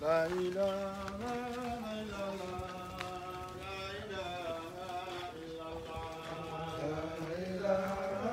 لا إله إلا الله لا إله إلا الله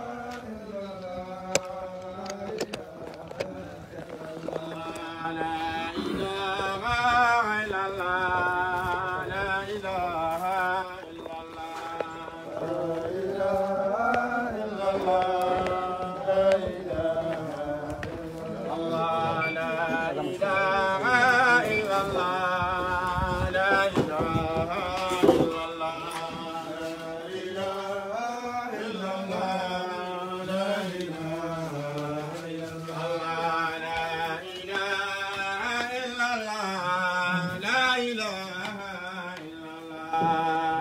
لا إله إلا الله لا إله إلا الله لا إله إلا الله لا إله إلا الله لا إله إلا الله لا إله إلا الله لا إله إلا الله لا إله إلا الله لا إله إلا الله لا إله إلا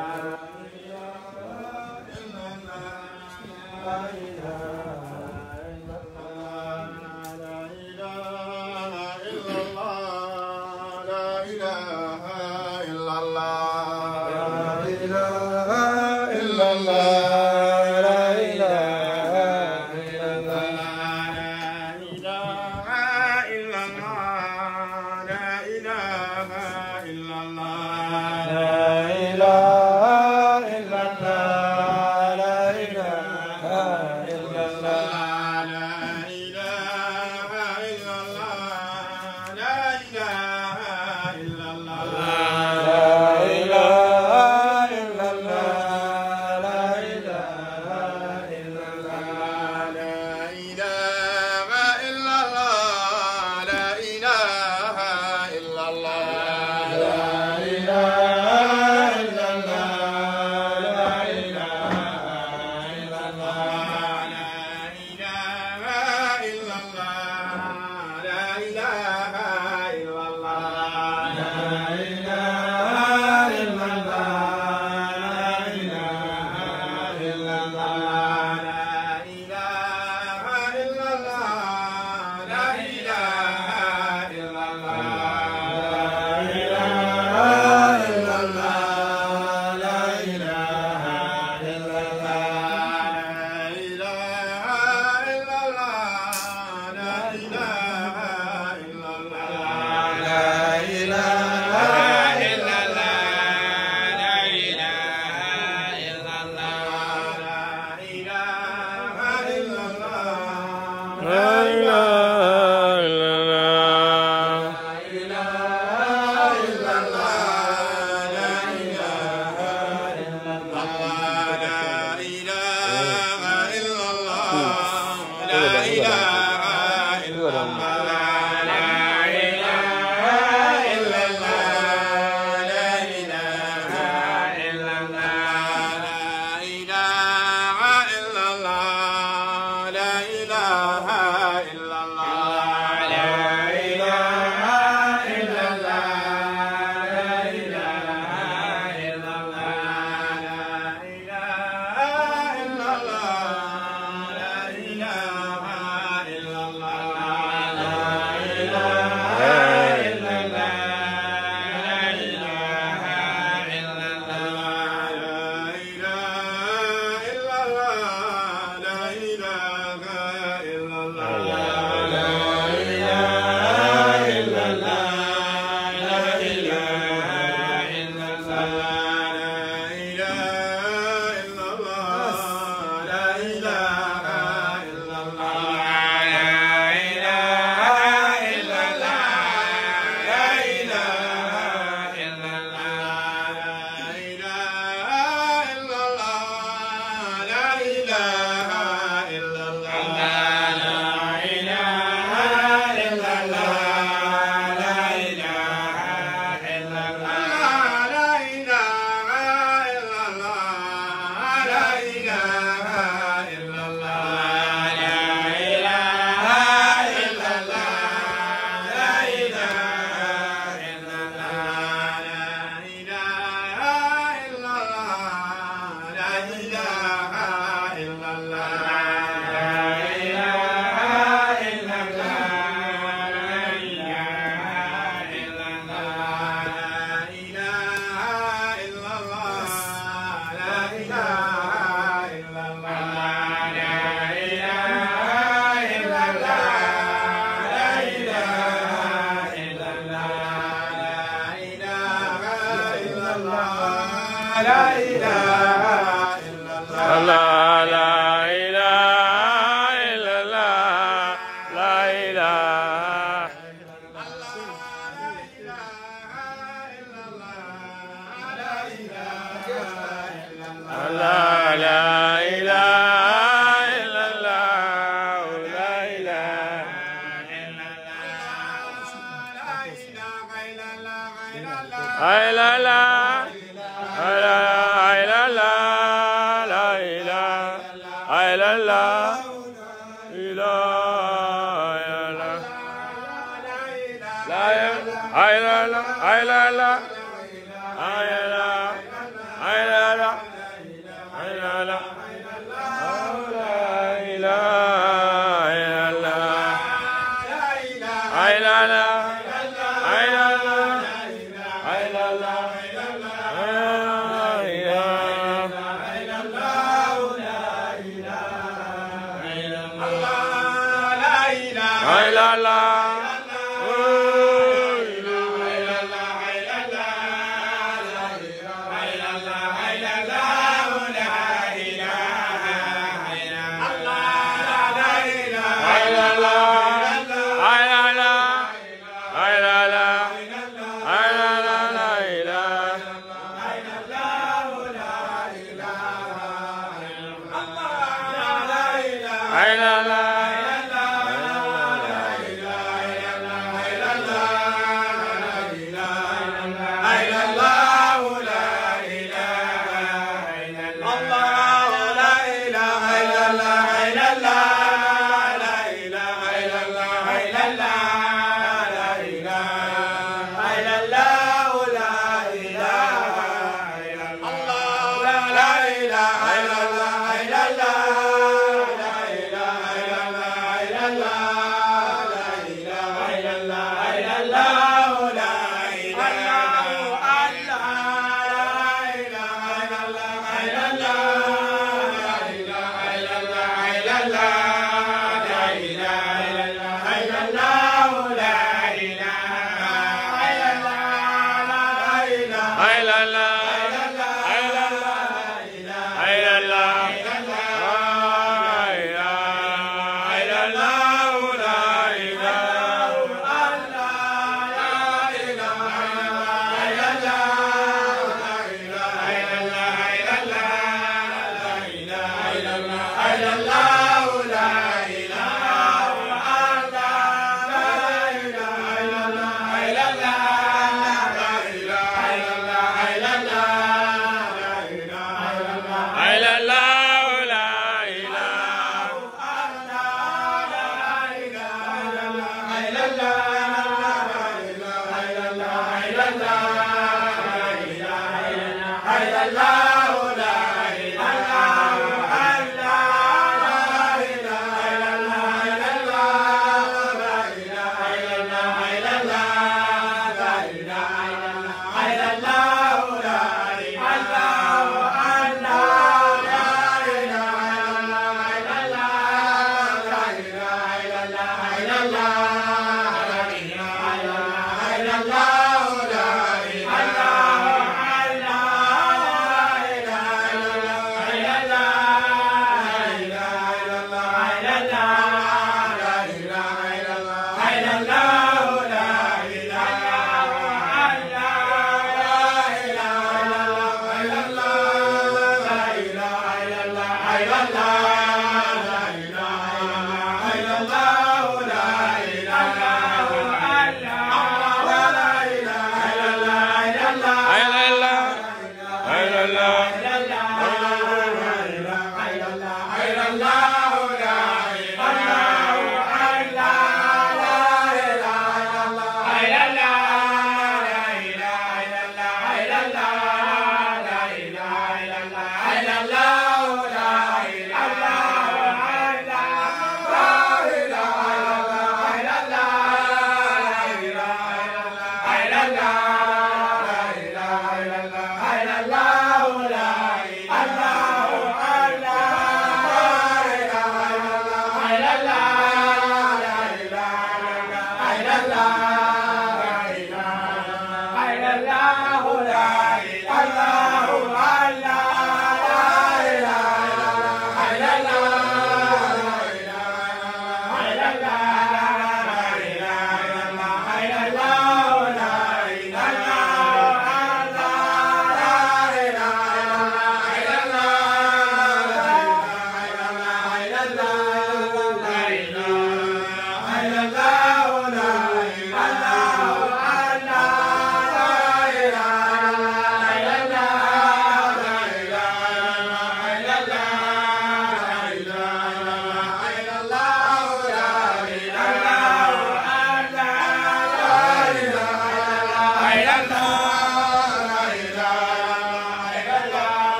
la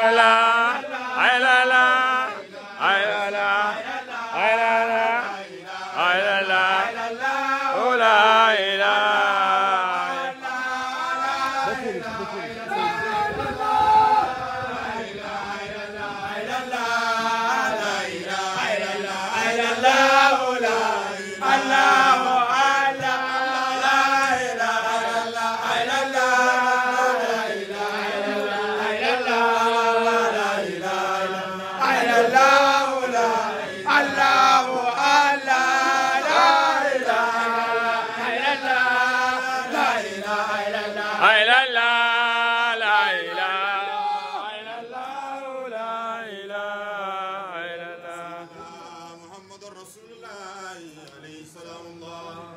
محمد رسول الله عليه السلام الله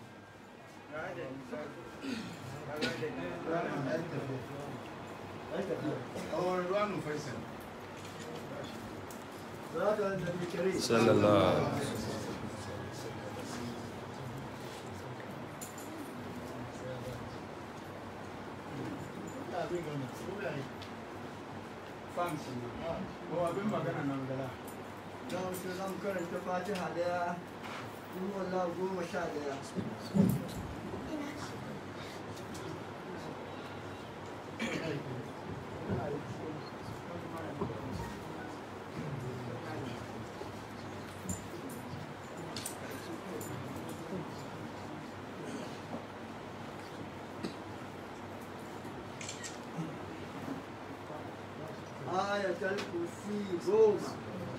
صلى الله don su zan karanta fatiha daya in wallah goma sha daya ayatul kursi goma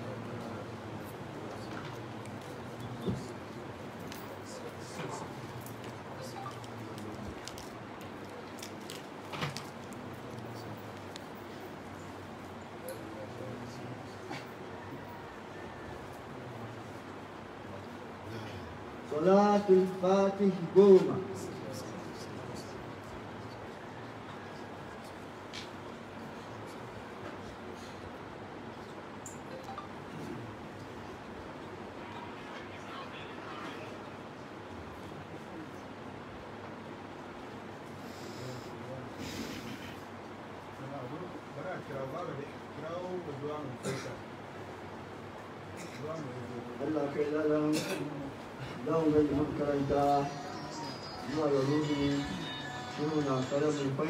صلاة الفاتح قومة Allah kai lalan zan gani makaranta zuwa ga ruhi shehu na kare mai fai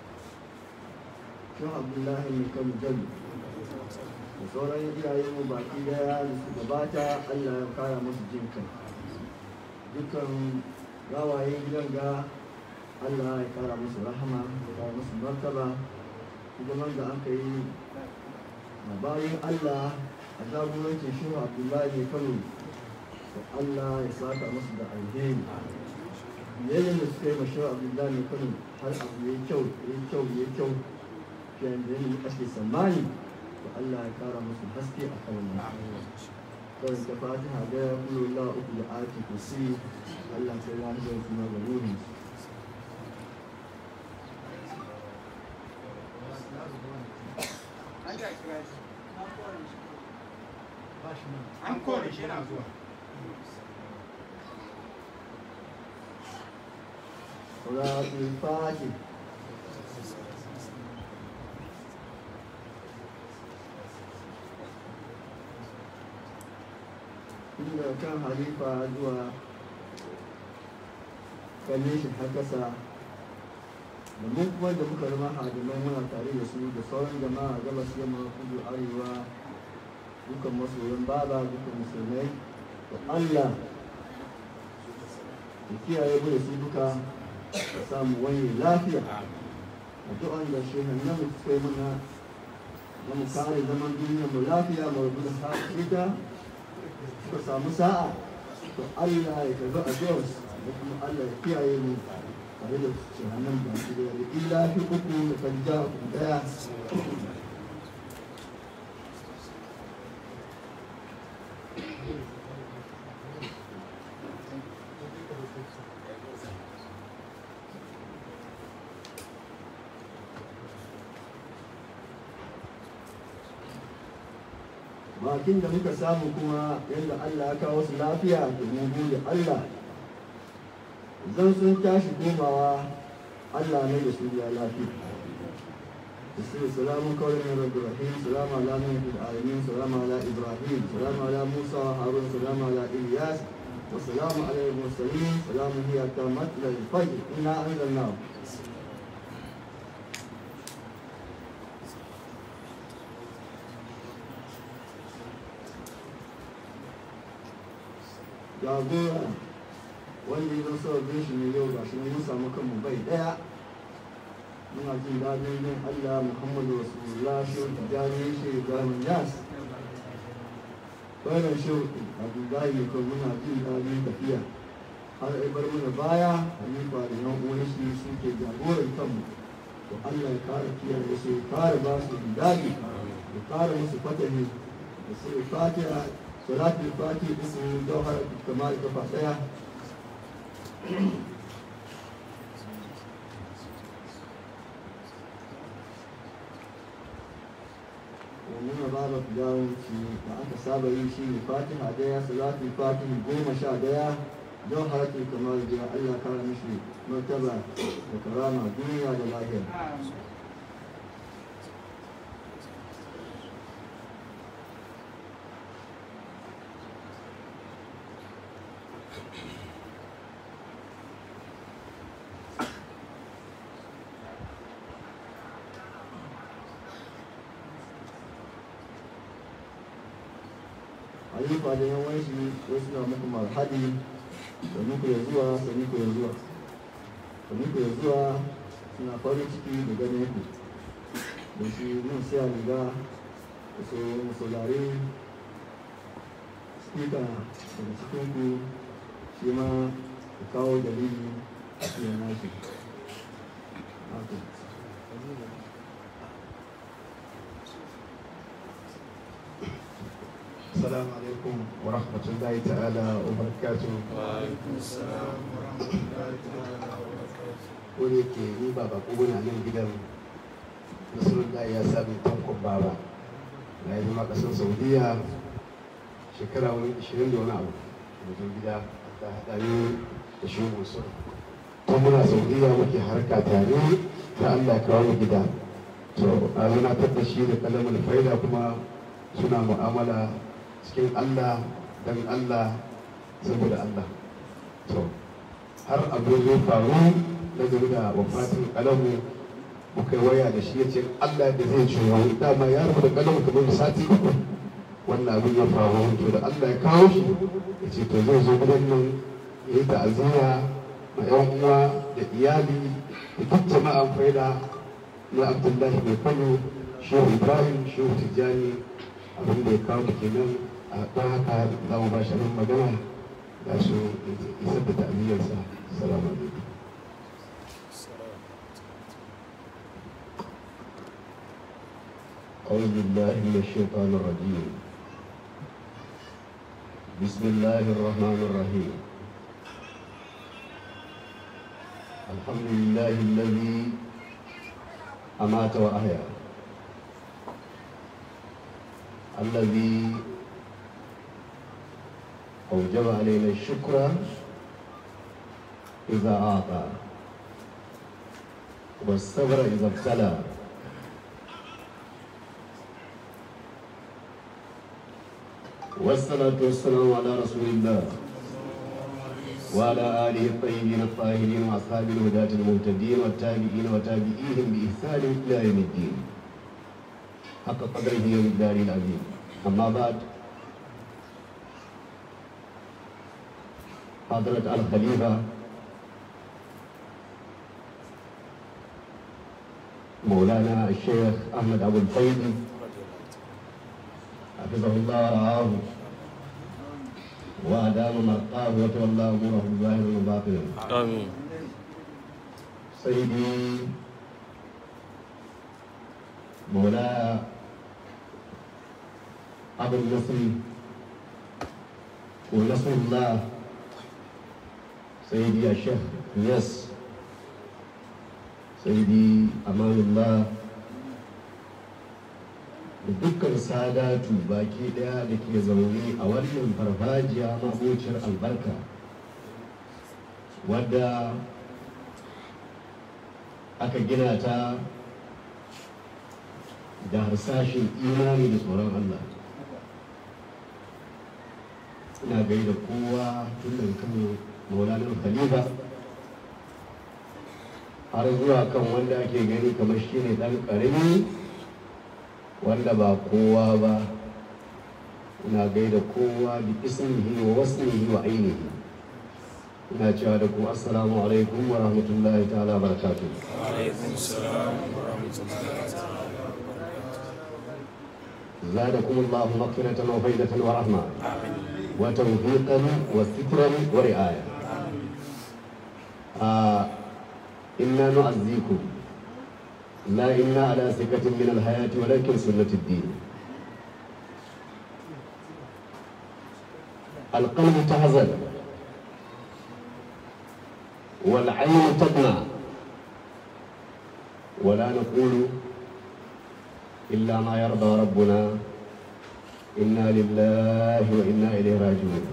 shehu abdullahi mai kan jami da sauran iyayen mu baki daya da su gabata Allah ya kara musu jin kai dukkan gawayen gidan ga Allah ya kara musu rahama ya kara musu martaba hidiman da aka yi na bayan Allah a jagorancin shehu abdullahi mai kano da Allah ya saka musu da alheri yayin da suka yi ma shehu abdullahi mai kano har abu ya yi kyau ya yi kyau ya yi kyau fiye da yadda ake tsammani da Allah ya kara musu haske a kan wannan kawai ta fatiha da ya kula Allah uku da ake kusi Allah sai ya hajjar kuma ga ruhin an kore shi yana zuwa salatul fatih inda kan halifa zuwa kalle shi har kasa da mun kuma da muka zama hadimai muna tare da su da sauran jama'a gabas yamma kudu arewa dukan masoyan baba dukan musulmai da allah da kiyaye mu da su duka da samu wani lafiya addu'an da shehan nan mu kai mana na mu kare zaman duniyar mu lafiya mu rubu da ita suka samu sa'a to Allah ya karbi addu'ar da kuma Allah ya kiyaye mu tare da shehan nan ba su da illa fi uku da kanja daya bakin da muka samu kuma yadda Allah ya kawo su lafiya da mu gode Allah zan sun tashi komawa Allah ne da su ya lafiya بسم سلام قول من رب الرحيم سلام على نوح في العالمين سلام على ابراهيم سلام على موسى وهارون سلام على الياس وسلام على المرسلين سلام هي كامت للفجر انا انزلناه jagora wanda ya zo bin shi ne yau gashi mun samu kanmu bai daya muna jin daɗin yin Allah Muhammadu Rasulullah shi tijani shi Ibrahim Yas bayan shi Abdullahi ko muna jin daɗin tafiya har ai bar mana baya halifa da yan uwan shi suke jagoran kanmu to Allah ya kare kiyaye su ya kare ba su daɗi ya kare musu fatani da su fatiha salatul fatiha ismi jawhar kamal kafa daya nuna babu filawanci da aka saba yi shi ne fatiha daya salatul fatiha goma sha daya don harakin kamar da Allah kara mishi martaba da karama duniya da lahira ayyuka da yawan shi wasu na muku marhadi da muku ya zuwa da muku ya zuwa da muku ya zuwa suna farin ciki da ganin ku da shi mun siya riga da su musulari spika daga cikin ku shi ma ku kawo dalili a cikin nashi haka السلام عليكم ورحمة الله تعالى وبركاته ko da yake ni ba bako bane a nan gidan nasarullah ya sami tankon baba na yi zama ƙasar saudiya shekara wani 20 da wani abu wajen gida ta haɗa ni da shi musul tun muna saudiya muke harka tare ta allah ya kawo mu gida to a zana da shi da kalamin faida kuma suna mu'amala cikin Allah don Allah saboda Allah to har abu zai faru na game da wafatin kalamu muka yi waya da shi ya ce Allah da zai ciwo dama ya rubuta kalamu kamar sati uku wannan abin ya faru to da Allah ya kawo shi ya ce to zai zo gidan nan ya yi ta'aziyya ma yan uwa da iyali da duk jama'an faida na Abdullahi mai Kano Shehu Ibrahim Shehu Tijjani abin da ya kawo kenan a don haka za mu ba shi abin magana ga su isar da ta'amiyyarsa salamu alaikum أعوذ بالله من الشيطان الرجيم بسم الله الرحمن الرحيم الحمد لله الذي أمات وأحيا الذي أوجب علينا الشكر إذا أعطى والصبر إذا ابتلى والصلاة والسلام على رسول الله وعلى آله الطيبين الطاهرين وأصحاب الهداة المهتدين والتابعين وتابعيهم بإحسان إلى يوم الدين حق قدره ومقداره العظيم أما بعد حضرة الخليفة مولانا الشيخ أحمد أبو الفيض حفظه الله ورعاه وأدام مرقاه وتولى أموره ظاهرا وباطنا آمين سيدي مولاي أبو النصر ونصر الله سيدي الشيخ يس سيدي أمان الله da dukkan sadatu baki daya da ke zaune a wannan farfajiya mabocin albarka wadda aka gina ta da harsashin imani da tsoron Allah ina gaida kowa tun daga kan maulanar khalifa har zuwa kan wanda ake gani kamar shi ne ɗan ƙarami wanda ba kowa ba ina gaida kowa bi ismihi wa wasmihi wa ainihi ina cewa da ku assalamu alaikum wa rahmatullahi ta'ala barakatuh زادكم الله مغفرة وفيدة ورحمة وتوفيقا وسترا ورعاية آه إنا نعزيكم لا إنا على سكة من الحياة ولكن سنة الدين القلب تحزن والعين تدمع ولا نقول إلا ما يرضى ربنا إنا لله وإنا إليه راجعون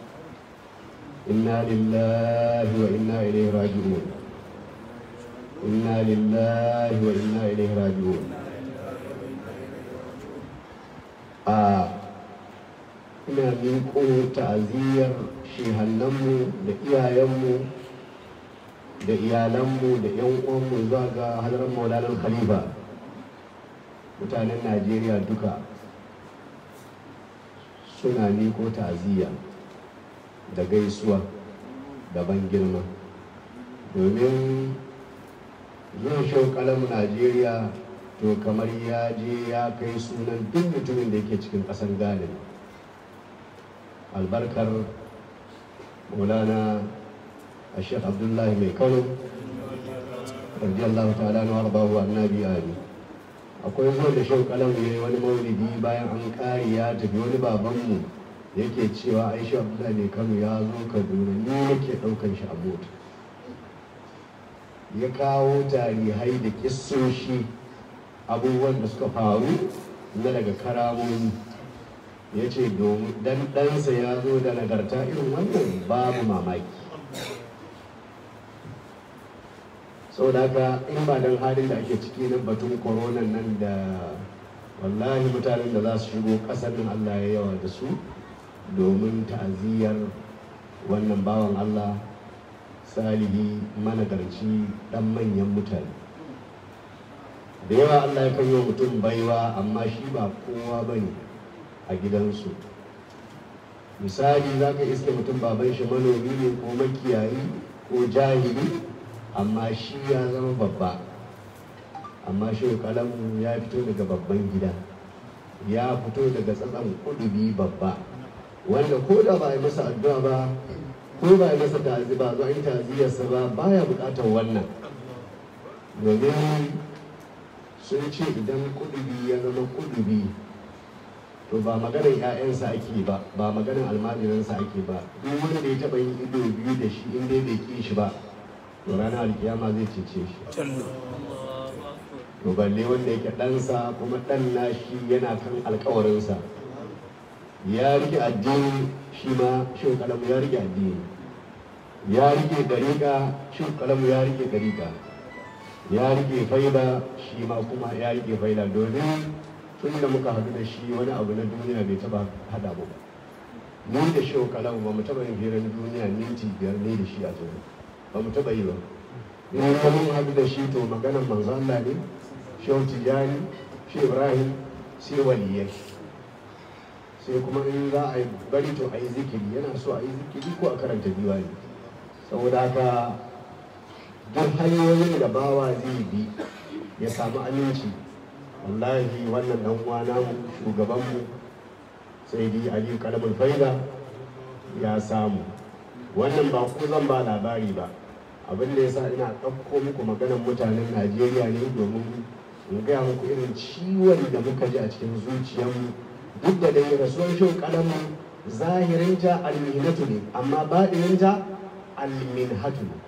إنا لله وإنا إليه راجعون إنا لله وإنا إليه راجعون آه ina miƙo ta'aziyyar shehannanmu da iyayenmu da iyalanmu da 'yan uwanmu zuwa ga hadarar maulanar khalifa mutanen najeriya duka suna miƙo ta'aziyya da gaisuwa da ban girma domin zuwa shauƙalar najeriya to kamar ya je ya kai sunan duk mutumin da yake cikin ƙasar ghana albarkar maulana a shek abdullahi mai kano radiyallahu ta'ala na warbahu annabi ali akwai zuwa da shan kalam ya yi wani maulidi bayan an kare ya tafi wani babanmu yake cewa aisha abdullahi mai kano ya zo kaduna ni yake ɗaukan shi a mota ya kawo tarihai da kissoshi abubuwan da suka faru na daga karamomi ya ce domin dan ɗansa ya zo da nagarta irin wannan babu mamaki saboda haka in ba don halin da ake ciki na batun koronan nan da wallahi mutanen da za su shigo ƙasar nan allah ya yawa da su domin ta'aziyyar wannan bawan allah salihi managarci ɗan manyan mutane da yawa allah ya kan yi wa mutum baiwa amma shi ba kowa ba ne a gidansu misali za ka iske mutum baban shi manomi ne ko makiyayi ko jahili amma shi ya zama babba amma shi kalamu ya fito daga babban gida ya fito daga tsatsan kudubi babba wanda ko da ba a yi masa addu'a ba ko ba a yi masa ta'azi ba zuwa yin ta'aziyarsa ba baya bukatar wannan domin sun ce idan kudubi ya zama kudubi to ba maganar 'ya'yansa ake ba ba maganar almajiransa ake ba duk wanda ya taɓa yin ido biyu da shi in dai bai ƙi shi ba to ranar alkiyama zai cece shi to balle wanda yake ɗansa kuma ɗan nashi yana kan alkawarinsa ya rike addini shi ma shi kalamu ya rike addini ya rike dariƙa shi kalamu ya rike dariƙa ya rike faida shi ma kuma ya rike faida domin tun da muka haɗu da shi wani abu na duniya bai taba haɗa mu ba ni da shi kalamu ba mu taba yin hirar duniya minti biyar ne da shi a zuwa ba mu taba yi ba in ka mun haɗu da shi to maganar manzo Allah ne shehu tijani shi ibrahim sai waliyai sai kuma in za a yi bari to a yi zikiri yana so a yi zikiri ko a karanta diwani saboda haka duk hanyoyin da bawa zai bi ya samu aminci wallahi wannan dan uwa namu shugabanmu sai dai aliyu kalamin faida ya samu wannan ba ku zan ba labari ba abin da yasa ina ɗauko muku maganar mutanen najeriya ne domin in gaya muku irin ciwon da muka ji a cikin zuciyarmu duk da dai rasuwar shin kalamin zahirinta almihnatu ne amma baɗininta alminhatu ne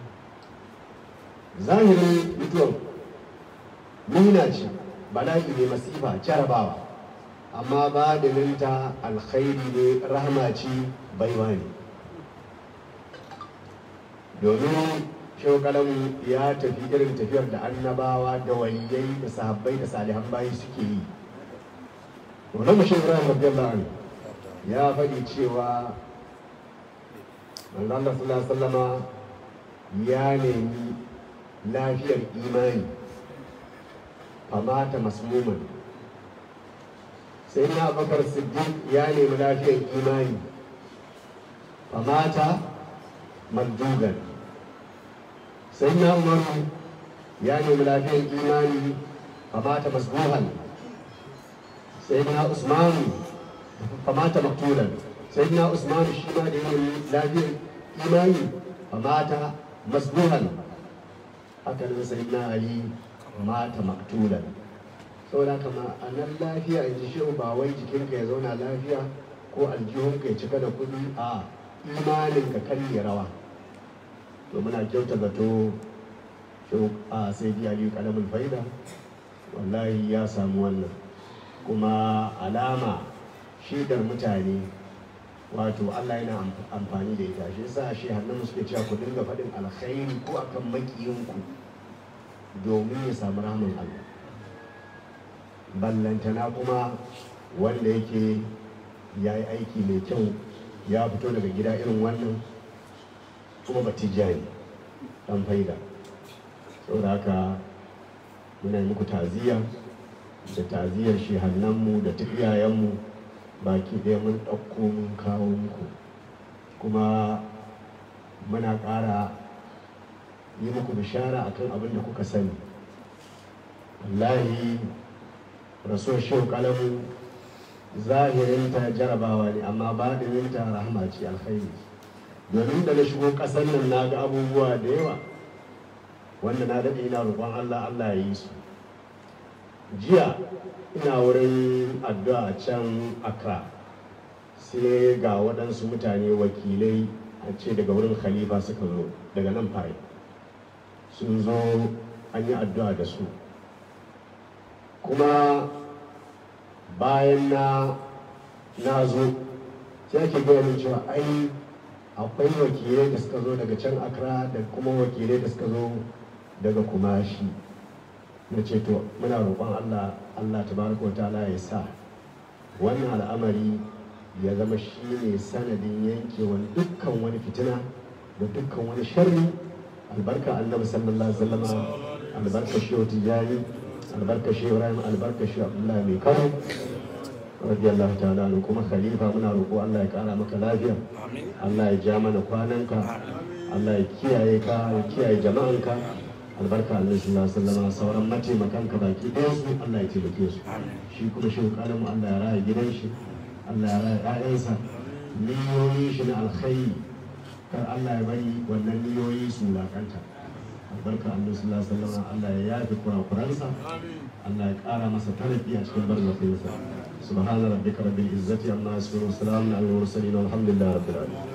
zahirin mutuwar muna ce bala'i ne masifa jarabawa amma baɗininta alkhairi ne rahama ce baiwa ne domin shehu kalamu ya tafi irin tafiyar da annabawa da waliyai da sahabbai da salihan bayi suke yi wannan mushin ibrahim radiyallahu anhu ya faɗi cewa manzo Allah sallallahu alaihi wasallama ya nemi lafiyar imani famata masmuman sai na bakar siddiq ya nemi lafiyar imani famata maldugan sai na umaru ya nemi lafiyar imani famata masbuhan sai na usmanu famata maktulan sai na usmanu shi ma da ya nemi lafiyar imani famata masbuhan haka nan sai na ali mata maktulan saboda kama a nan lafiya in ji shehu ba wai jikinka ya zauna lafiya ko aljihunka ya cika da kuɗi a imanin ka karye rawa to muna kyauta zato shehu a sai di aliyu kalamin faida wallahi ya samu wannan kuma alama shaidar mutane wato Allah yana amfani da ita shi yasa shi hannun suke cewa ku dinga faɗin alkhairi ko akan makiyinku domin ya samu rahman Allah ballantana kuma wanda yake ya yi aiki mai kyau ya fito daga gida irin wannan kuma ba tijjani dan faida saboda haka muna yi muku taziya da taziyar shi hannunmu da ta iyayenmu baki ɗaya mun ɗauko mun kawo muku kuma muna ƙara yi muku bishara akan abin da kuka sani wallahi rasuwar shehu kalamu zahirinta jarabawa ne amma baɗininta rahama ce alkhairi domin da na shigo ƙasar nan na ga abubuwa da yawa wanda na daɗe ina roƙon allah allah ya yi su jiya ina wurin addu'a can accra sai ga waɗansu mutane wakilai a ce daga wurin khalifa suka zo daga nan fari sun zo an yi addu'a da su kuma bayan na na zo sai ake gaya min cewa ai akwai wakilai da suka zo daga can accra da kuma wakilai da suka zo daga kumashi na ce to muna roƙon allah allah tabaraka ta'ala ya sa wannan al'amari ya zama shi ne sanadin yankewan dukkan wani fitina da dukkan wani sharri albarka annabi sallallahu alaihi wasallam albarka shi tijani albarka shi ibrahim albarka shi abdullahi mai kano radiyallahu ta'ala anhu kuma khalifa muna roƙo Allah ya ƙara maka lafiya Allah ya ja mana kwananka Allah ya kiyaye ka ya kiyaye jama'anka albarka Allah sallallahu alaihi wasallam sauran mataimakanka baki ɗaya su Allah ya taimake su shi kuma shi kalamu Allah ya raya gidan shi Allah ya raya ƴaƴansa niyoyin shi na alkhairi kar Allah ya bari wannan niyoyi su wulakanta albarka Allah sallallahu alaihi wasallam Allah ya yafi kurakuransa Allah ya ƙara masa tarafi a cikin barzafinsa subhana rabbika rabbil izzati amma yasifun salamun alal mursalin walhamdulillahi rabbil alamin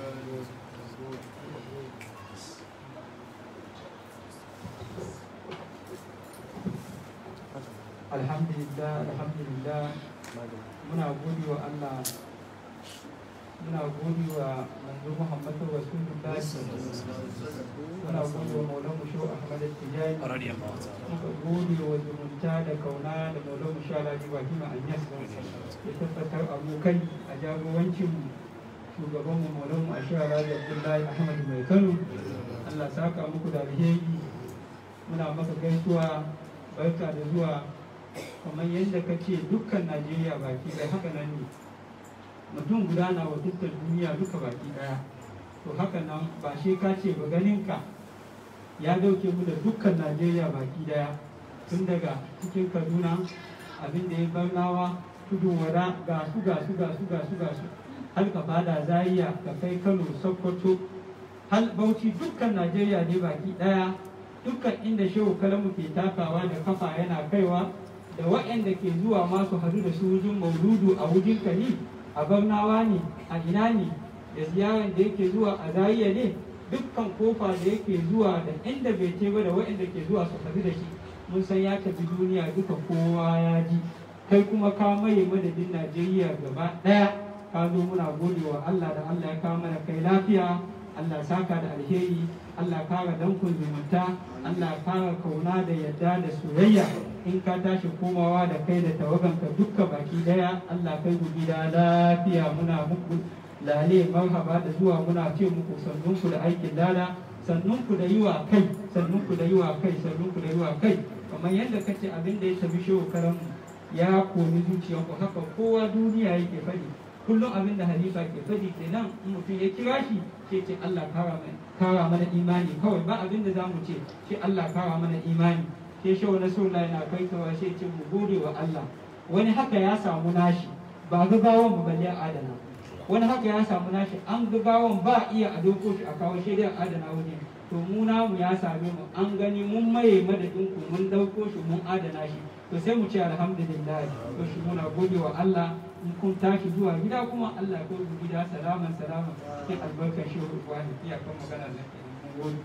alhamdulillah alhamdulillah muna gode wa Allah muna gode wa manzo Muhammadu Rasulullah muna gode wa Maulana Musho Ahmad Tijani muka gode wa zumunta da kauna da Maulana Musho Alhaji Ibrahim Anyas ya tabbatar abokai a jagorancin shugaban mu Maulana Musho Alhaji Abdullahi Ahmad Mai Kano Allah saka muku da alheri muna maka gaisuwa barka da zuwa kamar yadda ka ce dukkan najeriya baki ɗaya haka nan ne mutum guda na wakiltar duniya duka baki ɗaya to haka nan ba shi ka ce ba ganinka ya dauke mu da dukkan najeriya baki ɗaya tun daga cikin kaduna abin da ya barnawa tudun wada ga su ga su ga su ga su ga su har ka fada zaria ka kai kano sokoto har bauchi dukkan najeriya ne baki ɗaya dukkan inda shehu kalamu ke takawa da kafa yana kaiwa da waɗanda ke zuwa masu hadu da su wujin mauludu a wujin kani a barnawa ne a ina ne da ziyarar da yake zuwa a zariya ne dukkan kofa da yake zuwa da inda bai ce ba da waɗanda ke zuwa su hadu da shi mun san ya tafi duniya duka kowa ya ji kai kuma ka maye madadin najeriya gaba ɗaya ka zo muna gode wa allah da allah ya kawo mana kai lafiya allah saka da alheri Allah kara dankun zumunta Allah kara kauna da yadda da soyayya in ka tashi komawa da kai da tawaganka dukka baki daya Allah kai ku gida lafiya muna muku lale marhaba da zuwa muna ce muku sannunku da aikin lada sannunku da yi wa kai sannunku da yi wa kai sannunku da yi wa kai kamar yadda kace abin da ya tafi shehu karamu ya komi zuciyarku haka kowa duniya yake faɗi kullum abin da halifa ke faɗi kenan in mutum ya kira shi sai ce Allah kara mana kara mana imani kawai ba abin da zamu ce sai Allah kara mana imani sai shehu na sunna yana kaitawa sai ce mu gode wa Allah wani haka ya samu nashi ba gaggawan mu balle adana wani haka ya samu nashi an gaggawan ba iya a doko shi a kawo shi dai adana wani to mu namu ya same mu an gani mun maye madadin ku mun dauko shi mun adana shi to sai mu ce alhamdulillah to shi muna gode wa Allah in kun tashi zuwa gida kuma Allah ko ku gida salaman salaman sai albarkar shi wani iya kan magana da ke mun gode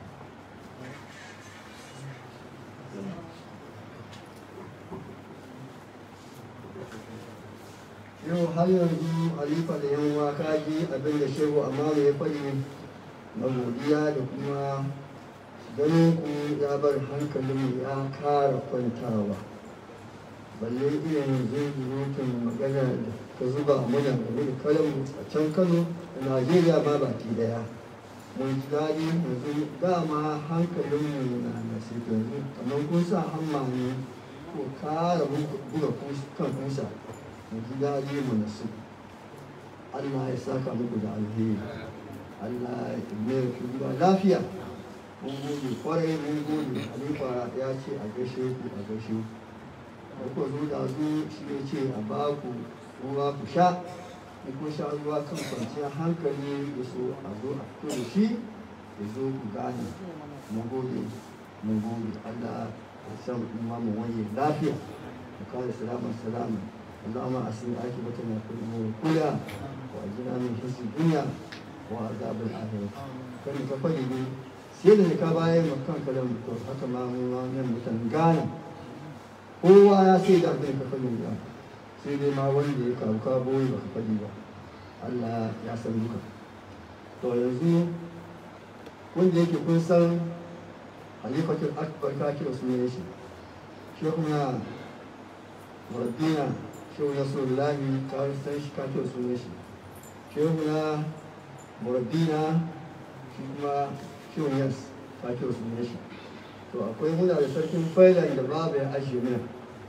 yau har yanzu halifa da yan waka ji abin da shehu amma ya faɗi na godiya da kuma ganin ku ya bar hankalin ya kara kwantawa balle irin zunzurutun magana da ta zuba muna game da kalan a can kano da najeriya ma baki daya mun ji daɗi yanzu dama hankalinmu na da sai yanzu kamar kun sa hamma ne ko kara buga kan kusa mu ji daɗi mu nasu Allah ya saka muku da alheri Allah ya mai kuma lafiya mun gode kwarai mun gode Halifa ya ce a gaishe ku a gaishe ku da ku zo da su shi ya ce a ba ku ruwa ku sha in kun sha ruwa kan kwanciyar hankali da so a zo a fito da shi ya zo ku gane mun gode mun gode Allah ya san imamu wani lafiya da kare salama salama اللهم أحسن عاقبتنا في الأمور كلها وأجرنا من خزي الدنيا وعذاب الآخرة kan ka faɗi ne sai da ka bayan makan kalan to haka ma mu ma nan mutan gana kowa ya sai da abin ka faɗi ba sai dai ma wanda ya kawo ka boye ba ka faɗi ba Allah ya san duka to yanzu wanda yake kun san halifatul akbar ka kira sunan shi shekuna murabbina shehu nasrullahi ka san shi ka kira sunan shi shehu na murabbina shi kuma shehu yas ka kira sunan shi to akwai muna da sarkin failan da babu ya ajiye mana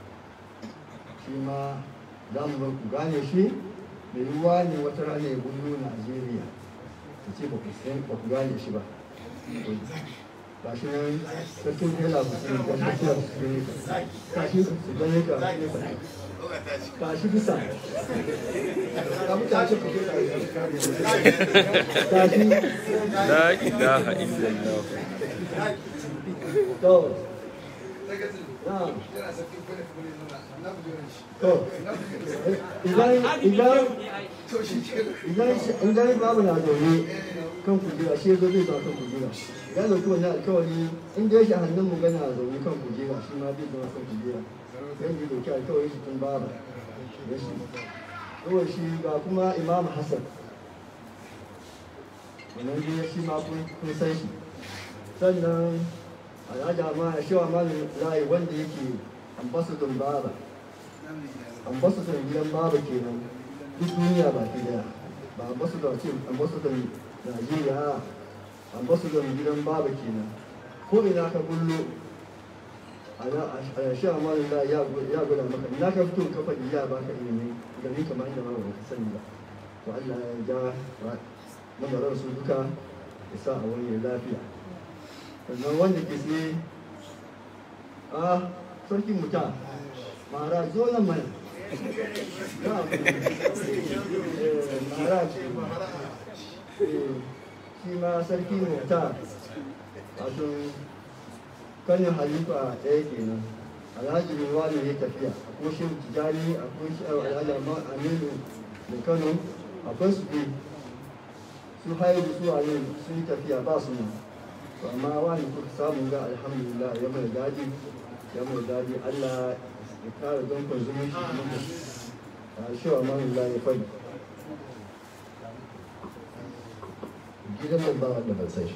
shi ma za mu bar ku gane shi mai yiwuwa ne wata rana ya gudu najeriya ta ce ba ku san ba ku gane shi ba ba shi nan sarkin fela ku sun ga shi su gane ka ka shi su gane ka ka shi bisa ka mutace ku ka shi La ilaha illallah. to na to idan idan idan idan babu na zaune kan kujera shi zo zai zo kan kujera ya dauki wani alkawari in dai shi hannun mu gana zaune kan kujera shi ma zai zama kan kujera yan ji dauki alkawari shi tun baba ya shi kawai shi ga kuma imam hassan wannan dai shi ma kun kun san shi sannan alhaji ma shi wa malin rai wanda yake ambassador baba ambassador gidan baba kenan duk duniya ba ke daya ba ambassador ce ambassador Najeriya ambassador gidan baba kenan ko ina ka bullo a sha amalin da ya gwada maka ina ka fito ka faɗi ya baka ilimi gari kamar inda ma ba ka sani ba to Allah ya ja lamarin su duka ya sa a wani lafiya sannan wanda ke sai a sarkin muta mara zo nan mana shi ma sarki mota wato kanin halifa ɗaya kenan alhaji ruwa ne ya tafiya akwai shi tijani akwai shi alhaji aminu da kano akwai su ne su haihu su a yin sun tafiya ba su nan to amma wani kuka samu ga alhamdulillah ya mai daɗi ya mai daɗi allah ya kara don zumunci a shi wa manullah ya faɗi gidan nan ba wanda ban san shi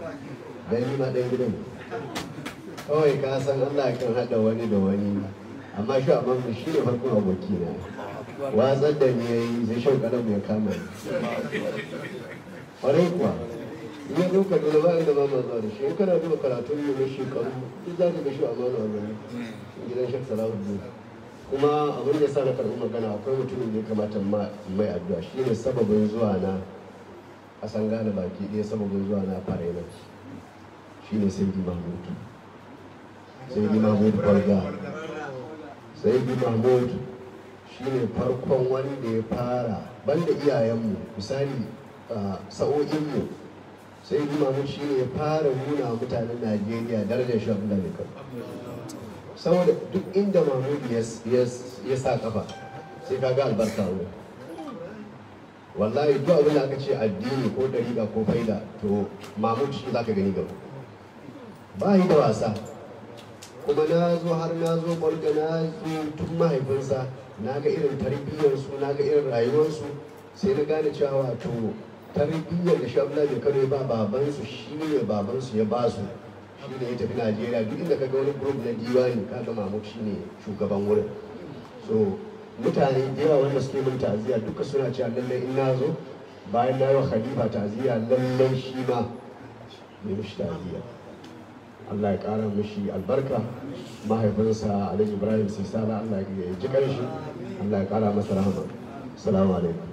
dan ni ma ɗan gidan ne kawai ka san Allah kan haɗa wani da wani amma shi amma mu shi ne farkon aboki na watsar da ni yayi sai shan kalam ya kama ni ƙwarai kuwa in ya ɗauka dole ba inda ba ma zuwa da shi in kana duba karatun mu na shekaru duk za ka ga shi amana a gani gidan shek salahuddin kuma abin da ya sa na karɓi magana akwai mutumin da ya kamata ma mai addu'a shi ne sababin zuwa na ƙasan gane baki ɗaya sababin zuwa na fara yana shi ne sai mahmud sai mahmud barga sai mahmud shi ne farkon wanda ya fara banda iyayenmu misali a sa'o'inmu sai mahmud shi ne ya fara nuna wa mutanen najeriya darajar shi abin da ne kan saboda duk inda mahmud ya sa kafa sai ka ga albarka wurin wallahi duk abin da aka ce addini ko dariƙa ko faida to mahmud shi za ka gani gaba ba yi da wasa kuma na zo har na zo barga na zo tun mahaifinsa na ga irin tarbiyyarsu na ga irin rayuwarsu sai na gane cewa wato tarbiyyar da shabla da kano ya ba babansu shi ne babansu ya ba su shi ne ya tafi najeriya duk inda ka ga wani group na diwani ka ga mahmud shi ne shugaban wurin so mutane da yawa wanda suke min ta'aziyya duka suna cewa lallai in na zo bayan na yi wa khalifa ta'aziyya lallai shi ma mai mishi ta'aziyya Allah ya ƙara mishi albarka mahaifinsa Alhaji Ibrahim Sisala Allah ya ji shi Allah ya ƙara masa rahama assalamu alaikum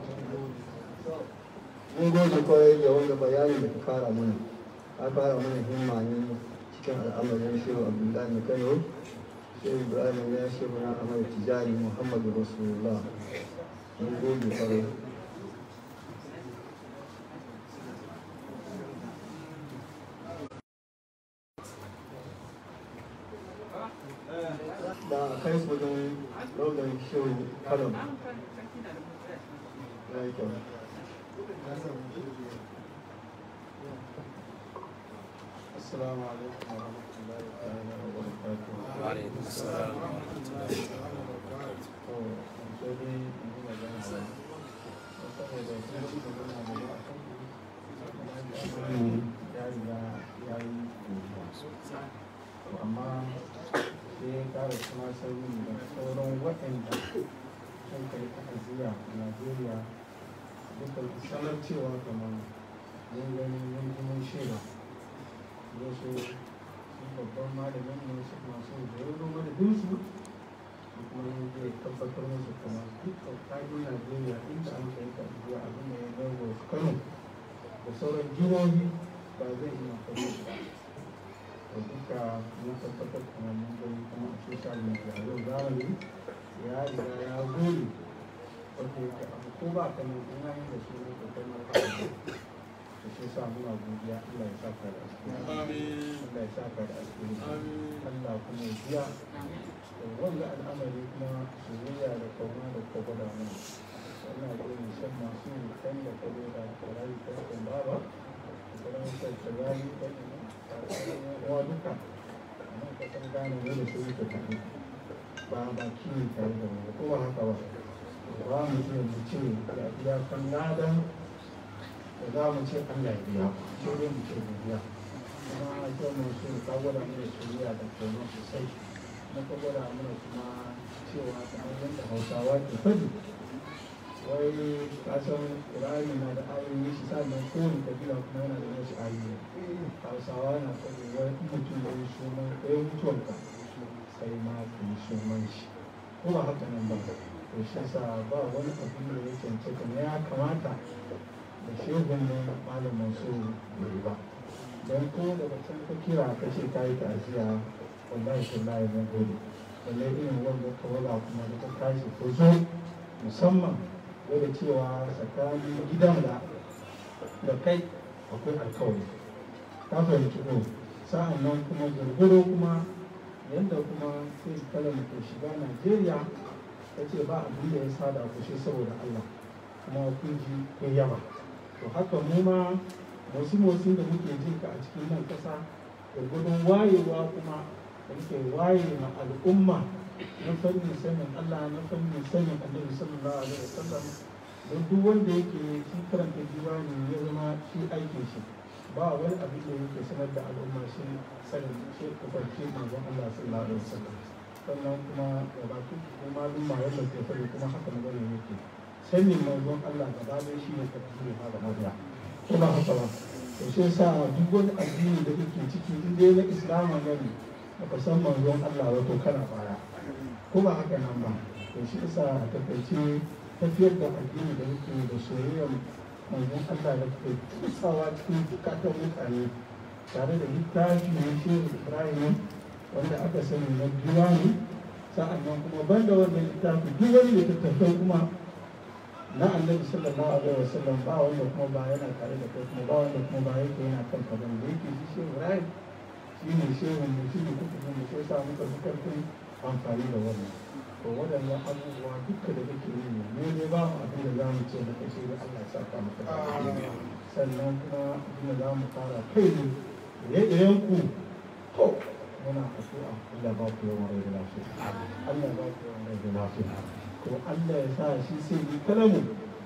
mun gode kwarai da wanda bayani da ka fara mana ka fara mana himma ne cikin al'amarin shehu abdullahi na kano shehu ibrahim ya shehu na amur tijari muhammadu rasulullah mun gode kwarai da kai su wajen raunar shehu kano ya yi kyau السلام عليكم ورحمة الله تعالى وبركاته. وعليكم السلام ورحمة الله amma sai ya kara kuma sauyin da sauran waɗanda sun kai ta'aziyya a najeriya duka sanar cewa kamar mun gani mun ji mun shaida wasu sun babban malamin ne su masu da ya zo madadin su su kuma yin zai tabbatar musu kuma dukkan kayan najeriya inda an kai ta'aziyya abin da ya zama wasu kano da sauran jihohi ba zai iya faɗi su ba da duka mun tabbatar kuma mun gani kuma a social media yau zamani ya riga ya gode wanda yake abu ko ba ka nan ina yin da su ne ko kai ma ka da to shi sa muna godiya Allah ya saka da asiri Allah ya saka da asiri Allah kuma ya biya da wanda al'amari kuma soyayya da kauna da ka gwada mana wannan da irin shan masu kan da ka zo da rayu kan kan baba da kuma sai ta rayu kan uwa duka amma ka san gane ne da su ka tafi ba ba kiyi tare da mu ko ba haka ba ba mu iya mu ce da iyakan ladan da za mu ce Allah ya biya sai dai mu ce biya kuma ita mu so ka gwada mana soyayya da kauna sosai na ka gwada mana kuma cewa kamar yadda Hausawa ke faɗi wai ka san Qur'ani na da ayoyi shi sannan kowane kabila kuma yana da wasu ayoyi Hausawa na faɗi wai in mutum ya yi sunan ɗaya mutuwarka sai ma ka yi sunan shi ko ba haka nan ba to shi sa ba wani abin da ya cancanta ne ya kamata da shehun ne malam masu bai ba don ko daga can ka kira ka ce ka yi ta'aziyya wallahi tallahi mun gode balle irin wanda ka wala kuma da ka tashi ko zo musamman da cewa tsakanin gidan da da kai akwai alkawari ka fahimci ko sa'an nan kuma gurguro kuma yadda kuma sai kalan ke shiga najeriya ta ce ba abin da ya sada ku shi saboda allah kuma kun ji kun yaba to haka mu ma wasu motsin da muke jin ka a cikin nan kasa gurgudun wayewa kuma da muke waye ma al'umma na fannin sanin allah na fannin sanin annabi sallallahu alaihi wasallam don duk wanda yake shi karanta diwani ya zama shi aikin shi ba wani abin da yake sanar da al'umma shi sanin shi kufarci manzon Allah sallallahu alaihi wasallam sannan kuma da baki ko malum ma yadda ke fari kuma haka magana yake sanin manzon Allah gaba ɗaya shi ne tafsiri ha da mabiya ko ba haka ba to shi yasa duk wani addini da kake ciki in dai na islamu ne baka san manzon Allah ba to kana baya ko ba haka nan ba to shi yasa a takaice tafiyar da addini da yake da soyayyar manzon Allah da ke tusawa cikin bukatan mutane tare da littafi na shehu Ibrahim wanda aka sani na diwani sa'an nan kuma banda wannan littafi duk wani littattafai kuma na annabi sallallahu alaihi wasallam ba wanda kuma ba yana tare da kai kuma ba wanda kuma ba yake yana kan ka bane da yake shi shehu Ibrahim shi ne shehu mu shi ne kuka mu sai sa muka fi karfin amfani da wannan to waɗannan abubuwa duka da kake yi ne mu ne ba mu abin da za mu ce da kai sai da Allah ya saka maka da alheri. sannan kuma abin da za mu fara kai ne ire-iren ku to muna addu'a Allah ba ku yawan rai da lafiya Allah ba ku yawan rai da lafiya to Allah ya sa shi sai ni kalamu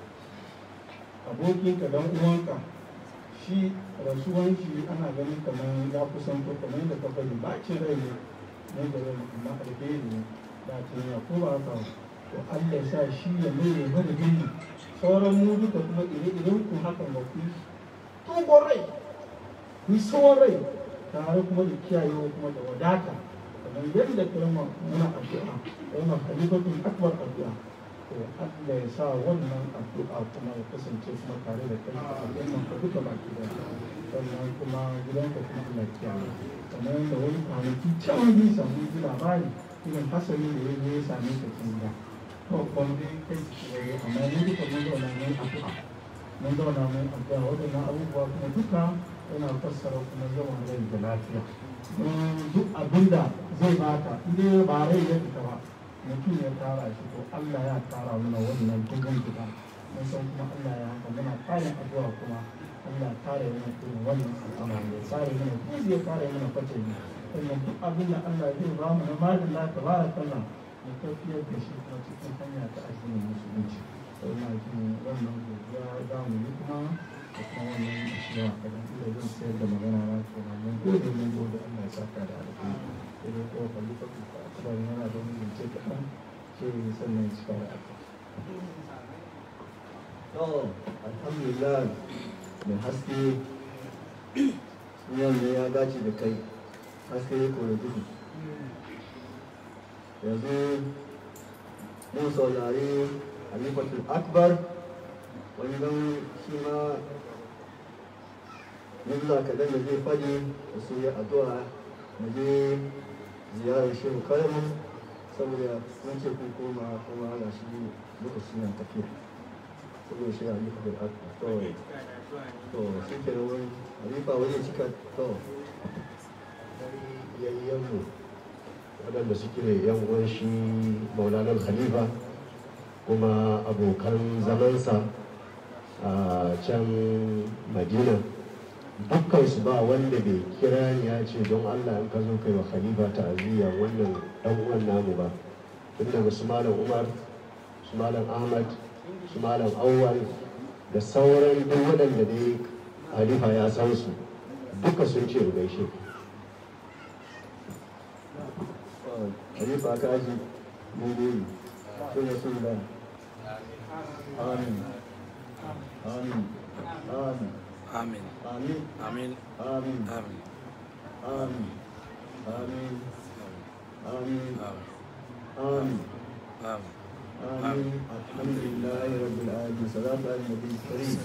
abokinka dan uwanka shi rasuwan shi ana ganin kamar ya kusan ko kamar yadda ka faɗi bacin rai ne ne da rai amma alheri ne da ta yi ko ba haka ba to Allah ya sa shi ya mai ya bada gini sauran mu duka kuma ire-iren ku hakan ba ku yi tugon rai ku yi tsawon rai tare kuma da kiyayewa kuma da wadata kamar yadda kalma muna addu'a kalmar halifatun akbar addu'a to Allah ya sa wannan addu'a kuma ya kasance kuma tare da kai a al'umman ka duka baki da sannan kuma gidanka kuma Allah ya kiyaye kamar yadda wani kwanaki can yi samu ji labari irin hasari da ya zo ya same ka cikin gida to ban dai kai ciki da ya amma ni duka mun zauna mun addu'a mun zauna mun addu'a waɗannan abubuwa kuma duka yana fassara kuma yawan rai da lafiya duk abinda zai baka inda ba rai ya fita ba mutum ya tara shi to Allah ya tara mana wannan dubin fita mun san kuma Allah ya haka muna kayan addu'a kuma Allah ya kare mana irin wannan al'amari ya kare mana kuma zai kare mana kwace ne sannan duk abin da Allah zai ba mu na malin lafiya ba da kalla mu tafiyar da shi kuma cikin hanya ta addinin musulunci sai na jin wannan godiya za mu yi kuma da kuma wannan ashiya kadan ila zan sayar da magana na kenan mun gode mun gode Allah ya saka da alheri sai dai ko kalli ka kuka kuma yana da wani zance kaɗan sai sannan ya cika da alheri to alhamdulillah mai haske sunan ne ya dace da kai haske ya kore duhu yanzu mun saurari halifatul akbar wani don shi ma yanzu kaɗan da zai faɗi da su yi addu'a mu je ziyarar shehu karamin saboda mun ce kun koma kuma ga shi lokaci na tafiya saboda shi a nufa da aka to to shi ke nan wani halifa wani cika to yayyanmu waɗanda suke yan uwan shi maulanar khalifa kuma abokan zamansa a can madina dukkan su ba wanda bai kira ni ya ce don allah in ka zo kai wa khalifa ta'aziyya wannan dan uwan namu ba tun daga su malam umar su malam ahmad su malam awwal da sauran duk waɗanda dai khalifa ya san su duka sun ce mu gaishe ku halifa ka aji mun gode sun yi sun da amin amin amin Amin. amin Amin. amin Amin. amin amin amin Amin. amin Amin. آمين الحمد لله رب العالمين صلاة على النبي الكريم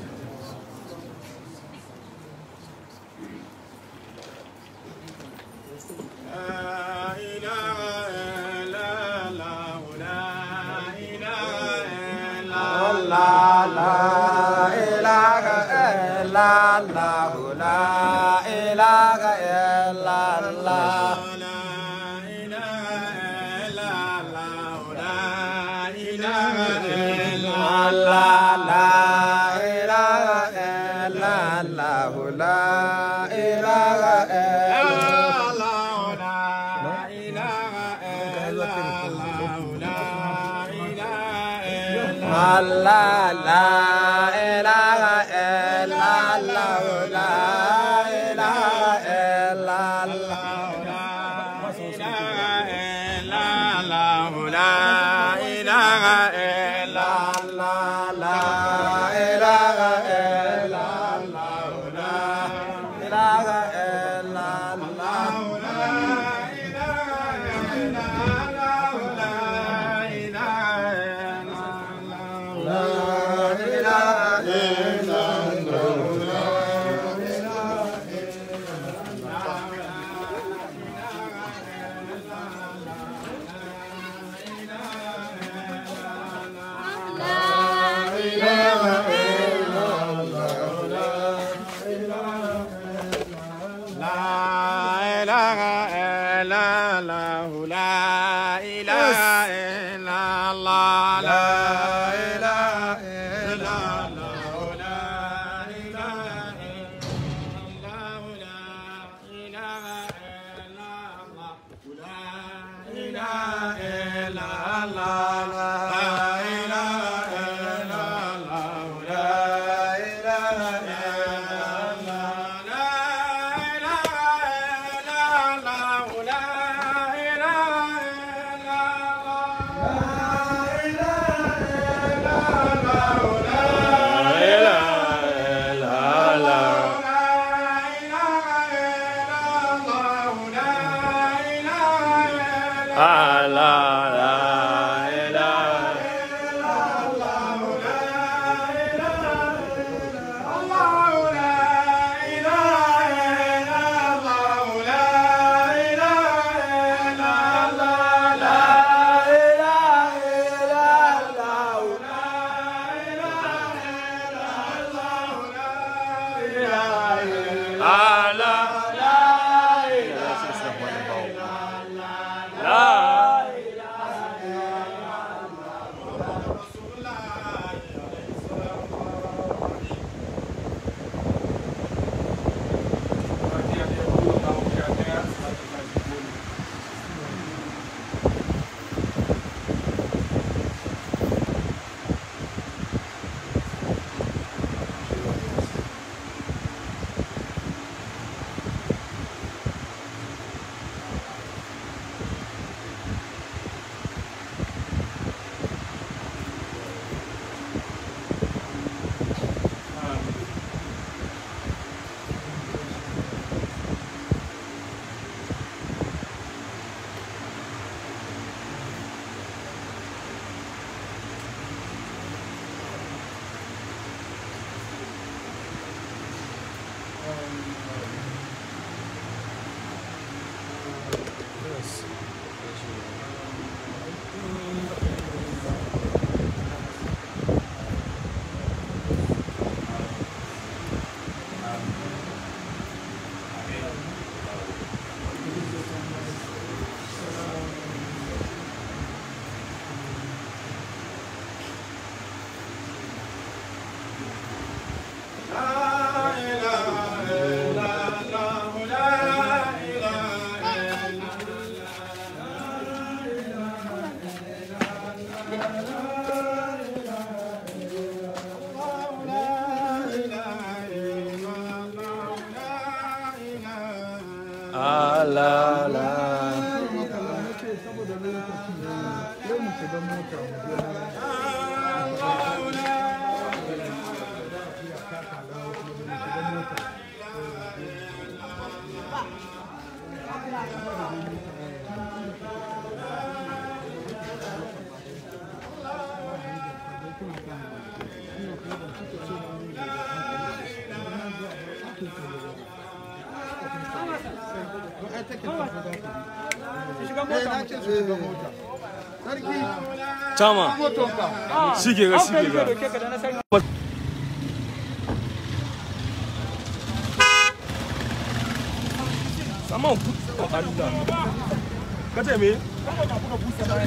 لا إله إلا الله لا إله إلا الله La ilaha illallah la ilaha illallah لا إله إلا الله لا إله إلا Allah la ilaha illallah la ilaha illallah الله لا إله إلا الله لا إله إلا Allah la ilaha illallah la Tama. Shige ga shige ga. Saman ku Allah. Kace me?